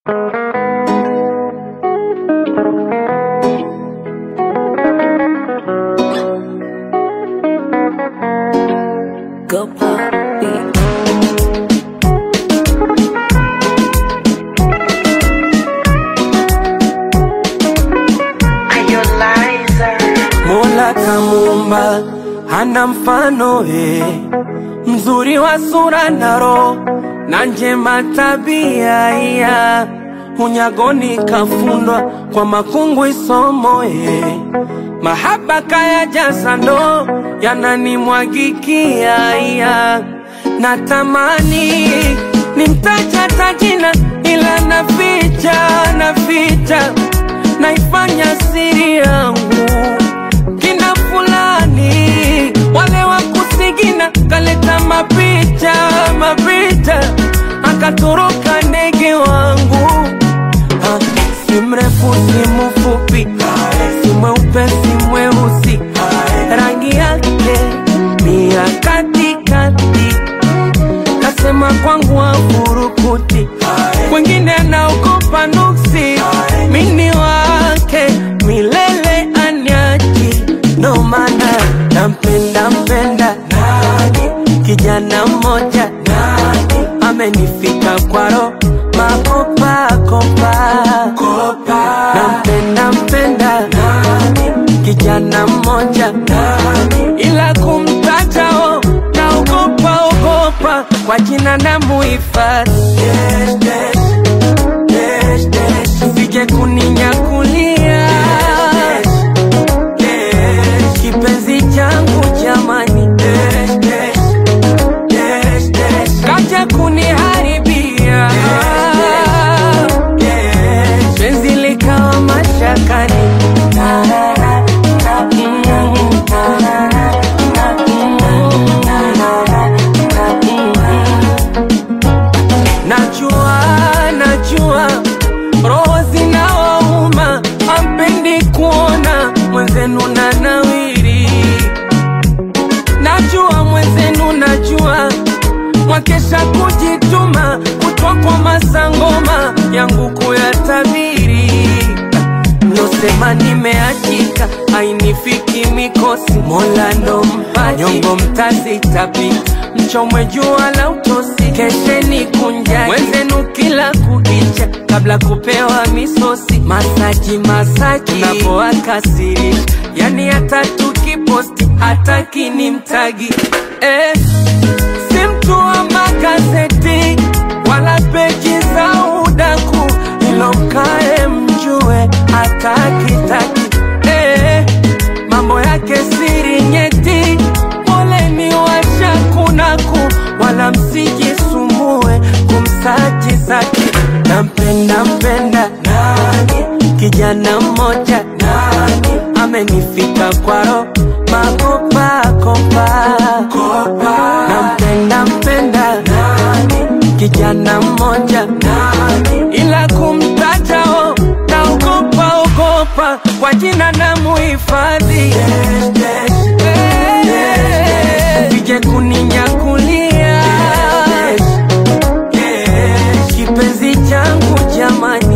Go pop beat. Mola kamuumba hana mfano he, mzuri wa sura na roho na njema tabia iya unyagoni kafundwa kwa makungu isomo he, mahaba kaya jaza ndo yananimwagikia iya natamani nimtaja tajina ila naficha naficha naifanya siri yangu kina fulani wale wa kusigina kaleta mapicha mapicha akatoroka ndege wangu ha, si mrefu si mfupi si mweupe si mweusi rangi yake ni ya katikati kasema kwangu afurukuti wengine naogopa nuksi mini wake milele anyaji ndo maana nampenda mpenda kijana mmoja amenifika kwaro makopakopa nampenda mpenda kijana mmoja ila kumtajao naogopa ogopa kwa jina na muhifadhi sije kuninyakulia kipenzi changu jamani kaja kuniharibia penzi likawa mashakani Najua, najua roho zinawauma, hampendi kuona mwenzenu na nawiri. Najua mwenzenu, najua mwakesha kujituma, kutwa kwa masangoma yangu kuyatabiri. Mlosema nimeachika, hainifiki mikosi, Mola ndo mpaji, nyongo mtazitapika, mchomwe jua la utosi, kesheni kunjani wenzenu kila kukicha, kabla kupewa misosi, masaji masaji, unapoakasirisha, yani hata tukiposti hataki ni mtagi eh, si mtu wa magazeti wala peji za udaku, ilo mkae mjue hatakitaki eh, mambo yake siri nyeti, poleni washakunaku, wala msijisumbue kumsaji zake. Nampenda mpenda kijana mmoja amenifika kwaro makopakopa nampenda mpenda kijana mmoja ila kumtajao naogopa ogopa kwa jina na muhifadhi sije kuninyakulia kipenzi changu jamani